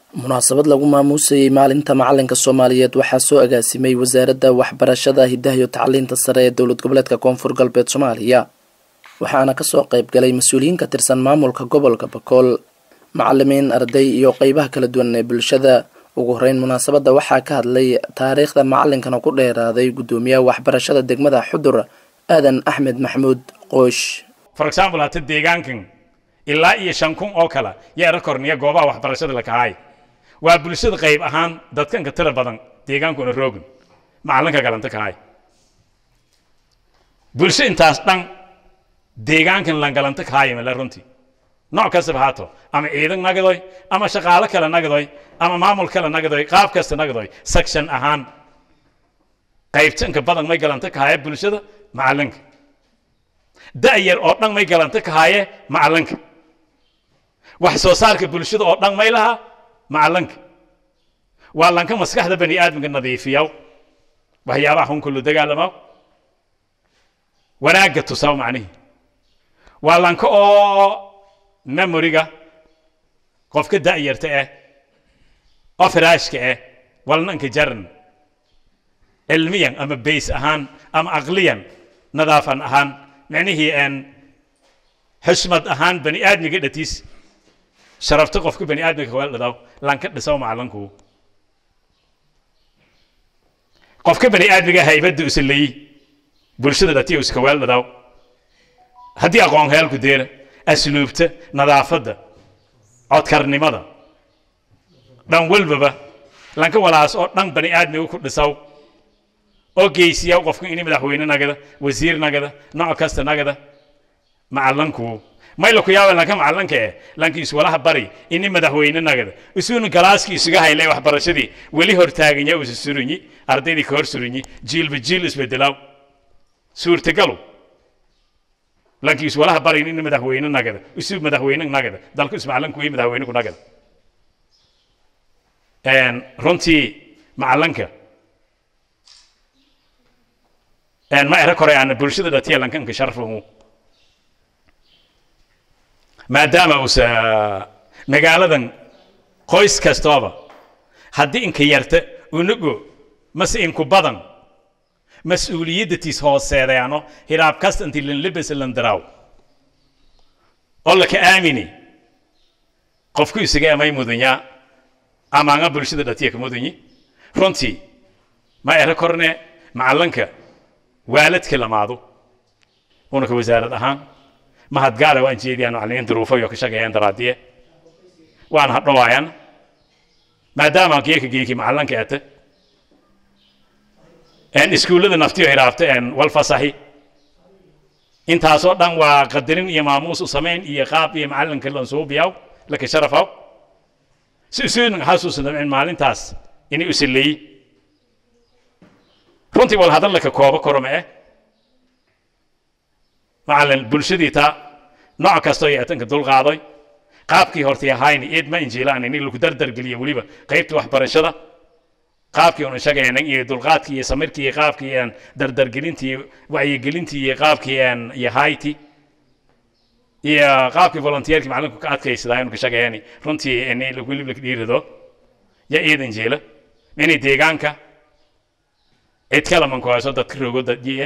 munaasabad lagu maamuusayey maalinta macalinka soomaaliyeed waxaa soo agaasimay wasaaradda waxbarashada hidaha iyo tacliinta sare ee dowlad goboleedka koonfur galbeed soomaaliya waxaana kasoo qayb galay mas-uuliyiin ka tirsan maamulka gobolka bakool macalimiin arday iyo qeybaha kala duwan ee bulshada ugu horeyn munaasabadda waxaa ka hadlay taariikhda macalinkana ku dheeraaday guddoomiyaha waxbarashada degmada xudur aadan axmed maxamuud qoosh for example hata deegaankan ilaa iyo shan kun oo kale yaa era korniya goobaha waxbarashada la kahay waa bulshada qayb ahaan dadkanka tira badan deegaankuna roogin macalinka galanta kahay bulsho intaas dhan deegaankan lan galanta kahay male runtii nooc kastaba haato ama ciidan nagadoy ama shaqaalo kale nagadoy ama maamul kale nagadoy qaab kasta nagadoy section ahaan qaybtanka badan may galanta kahaya bulshada macalinka da'yar oo dhan may galanta kahaye macalinka wax soo saarka bulshada oo dhan may laha macalinka waa lanka maskaxda bani aadamka nadiifiyaw waxyaabaha xun kullu dagaalamaw wanaagga tusaw macnihi waa lanka oo memoriga qofka da'yarta ah oo firaashka ah walnanka jaran cilmiyan ama bays ahaan ama aqliyan nadaafan ahaan micnihii aan xushmad ahaan bani aadmiga dhatiis sharafta qofka bani aadmiga kaweel dhadaw lanka dhisaw macalanku qofka bani aadmiga haybadda usaleeyi bulshada dhatiya uskaweel dhadaw haddii aqoon heelku deera asluubta nadaafadda codkarnimada dhan walbaba lanka walaas oo dhan bani aadmiga ku dhisaw oo geysiya qofka ini madaxweyne nagada wasiir nagada nooc kasta nagada macalanku mayla ku yaaba lanka macalanka eh lanka iswalaha bari ini madaxweyne nagada isuuna galaaski isuga haylay waxbarashadii weli hortaaganya usa surinyi ardaydii ka hor surinyi jiilba jiil isbedelaw suurtagalu lanki iswalaha bari ini madaxweyne nagada isu madaxweyne nagada dalku ismacalanku iyo madaxweyne ku nagada runtii macalanka ma era kore aan bulshada dhatiya lankanka sharfahu maadaama uusa magaaladan qoys kastooba haddii inka yarta unago mase inku badan mas-uuliyadatiis hooseedaano hiraab kasta inti lanlabas landaraaw oo laka aamini qofku isaga amay mudanyaa amaanga bulshada dhatiya ka mudanyi runtii ma era korne macalanka waaladka lamaado unaka wasaarad ahaan mahadgaala waan jeediyaan macallimiin duruufayo ka shaqeeyaan daraadiye waan hadhowaayaan maadaama geeka geeki macalanka ata iskuullada naftiyo hiraabta wal fasaxi intaasoo dhan waa qadarin iyo maamuus u samayn iyo qaab iyo macalinka lansuubiyaw laka sharafaw si isuunan xasuusnamcin maalintaas inay usaleeyi runtii wal hadal laka koobo koroma eh macalin bulshadii taa nooc kastoo yeetanka dulqaaday qaabkii hortay ahayni eed ma injiilaan in lagu dardargeliyo weliba qaybta waxbarashada qaabkii unu shaqeynan iyo dulqaadkii iyo samirkii iyo qaabkii aan dardargelintii wacyigelintii iyo qaabkii aan iyo hayti iyo qaabkii volunteerkii macalinku ka adkaysadaa inu ka shaqeeyani runtii in weliba laka dhiirado ya eedan jeela inay deegaanka cid kale manku hayso dadka rogo dadjiye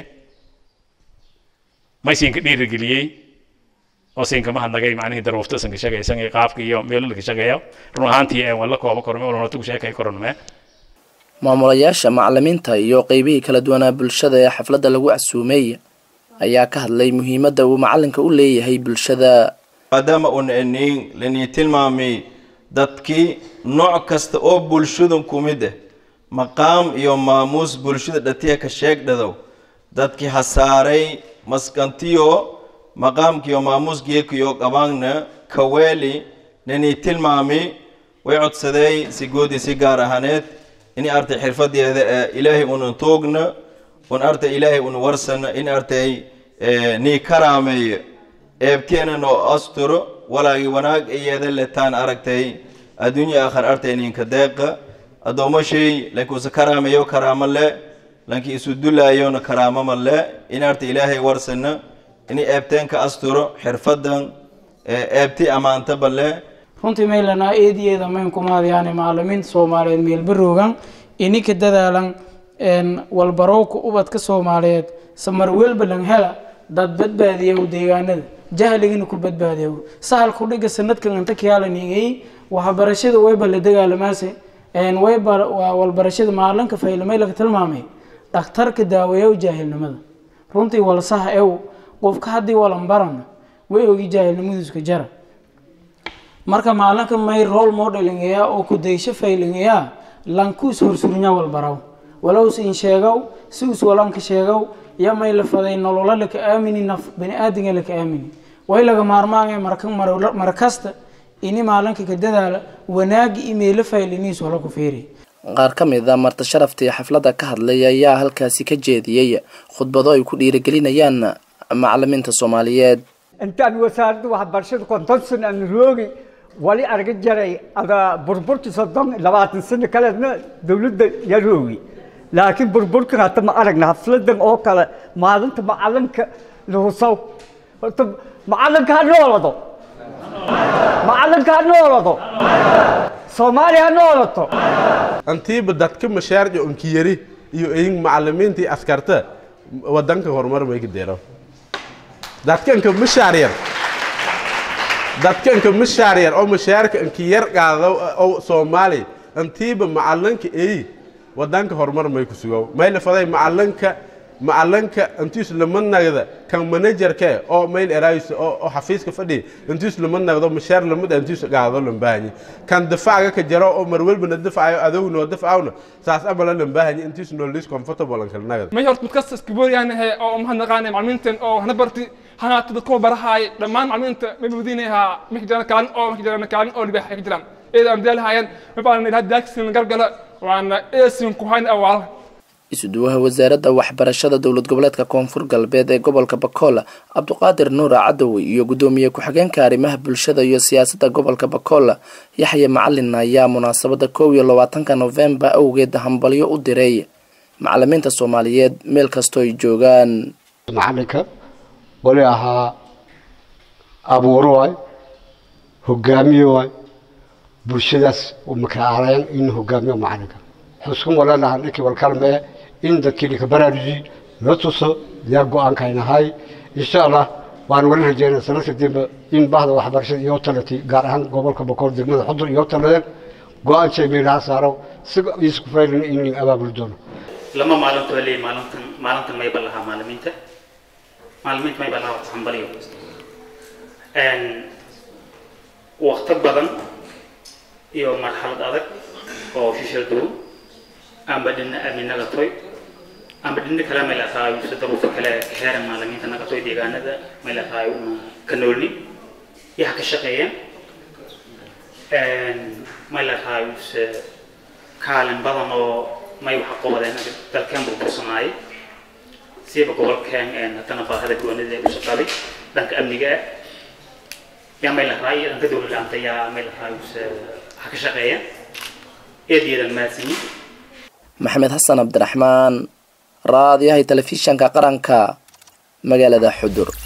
may siinka dhiirigeliyey oo siinka mahadnagay macnihii daruufta sanka shaqaysan iyo qaabka iyo meelo laka shaqeeya run ahaantii aan wala kooba korome oo horta ku sheekay koronome maamulayaasha macalimiinta iyo qeybihii kala duwanaa bulshada ee xafladda lagu casuumay ayaa ka hadlay muhiimadda uu macalinka u leeyahay bulshada maadaama uuna eniin lanii tilmaamay dadkii nooc kasta oo bulshadan ku mid ah maqaam iyo maamuus bulshada dhatiya ka sheegdhadow dadkii hasaaray maskantiyo maqaamkiyo maamuus geekiyo qabaanna kaweeli nanii tilmaami way codsadeey si goodi si gaar ahaaneed in artay xirfadeeda ee ilaahay unan toogna un artay ilaahay un warsana in artay nii karaameeyo eebteena noo asturo walaagi wanaag iyeeda letaan aragtay adduunya aakhar artay ninka deeqa addoomashay lankuusa karaameeyo karaamo le lankii isu dulaayona karaamo ma le in artay ilaahay warsana ini eebteen ka asturo xirfadan eebti ammaantaba le runtii maylanaa eediyeeda mayn kumaadyaane macalimiinta soomaaliyeed meelbaroogan ininka dadaalan walbarowka ubadka soomaaliyeed samar welbalan hela dad badbaadiyow deegaanada jahligana ku badbaadiyow sahal kudhiga sanadkan inta kiyaalanigay waxbarashada wayba la dagaalamaase wayba waa walbarashada maalinka faylamay laga tilmaamay dhakhtarka daaweeyow jaahilnimada runtii walsaha ew qofka haddii walan barana way ogi jaahilnimadiiska jara marka maalinka may role modelingayaa oo kudaysho faylingayaa lankuus horsurnya walbaraw walows in sheegow si us walanka sheegow ya may la faday nololo laka aamini naf bani aadinga laka aamini way laga maarmaanaya marka mar kasta ini maalinka ka dadaala wanaagi imeelo fayliniis wala ku fiiri qaar ka mid a marta sharaftii xafladda ka hadlay ayaa halkaasi ka jeediyey khudbado ay ku dhiirigelinayaan macalimiinta soomaaliyeed intaan wasaaradda waxbarashada konton sano aan roogi wali arga jaray ada burburki soddon labaatan sano kaleedna dowladda ya roogi laakiin burburkan hata ma aragna hafladan oo kale maalinta macalinka lahusaw horta macalinka ha noolado macalinka ha noolado soomaaliya ha noolato antiiba dadka mashaarci onkiyari iyo eyin macalimiintii askarta wadanka horumar may ka deero dadkanka mashaar yar dadkanka mashaar yar oo mashaarka anki yar qaado oo soomaali antiiba macalinka eyi wadanka horumar may ku sugo may la faday macalinka macalinka intiis lama nagda kan managerke oo mayl erays oo xafiiska fadhi intiis lama nagdo mashaar lamada intiis qaado lambaahanyi kan difaaca ka jaro oo mar walbana difaacayo adowna oo difaacawna saas amala lambaahanyi intiis noo lis comfortable an kala nagda may horta mid kasta iskabooryaanahe oo mahadnaqaanay macalimiintan oo hana barti hanaata dadkoo barahaay dhammaan macalimiinta may bawdiinayaa maka jiraan kaalin oo maka jiraan kaalin oo libaax ka jiraan eeda aan bidaalahaayeen ma baanan ilaa daagsin gargala waana eesin ku hayn awaala isuduwaha wasaaradda waxbarashada dowlad goboleedka koonfur galbeed ee gobolka bakola cabduqaadir nuura cadowi iyo guddoomiye ku-xigeenka arrimaha bulshada iyo siyaasadda gobolka bakola yaxya macalin ayaa munaasabada koow iyo labaatanka novembar awgeed hambalyo u diray macalimiinta soomaaliyeed meel kastoo ay joogaan macalinka wali ahaa abuuro waay hogaamiye waay bulshadaas makaaleen in hogaamiyo macalinka xuskum walalaha ninkii walkalmee in dadkii ninka baraaruji la tuso diyaar go-aanka ay nahay insha allah waan wali rajeynaa sanad kadibba in bahda waxbarashada iyo talati gaar ahaan gobolka bakool degmada xudur iyo taladeen go-aan sheemeelaha saaro si isku faylina in abaabuli doono lama maalinto leey maalintan maalintan mayba lahaa maalimiinta maalimiinta mayba lahaa wax hambaliyo waqti badan iyo marxalad adag oo shishal dow amba dhina aminaga toy amba dhina kale may lahaay si daruufo kale ka heeran maalimiinta naga toy deegaanada may lahaay una ka noolni yaha ka shaqeeyeen may lahaay se kaalin badan oo may waxa qobadeen dalkeen burbursanaayay siiba gobolkeen haddana baahada goonida ee u shaqaaday dhanka amniga ah yaa may lahaay dhanka dowlad la-aanta yaa may lahaay se ha ka shaqeeyeen eedeedan mahadsanyin maxamed xasan cabdiraxmaan raadiyahay telefishanka qaranka magaalada xudur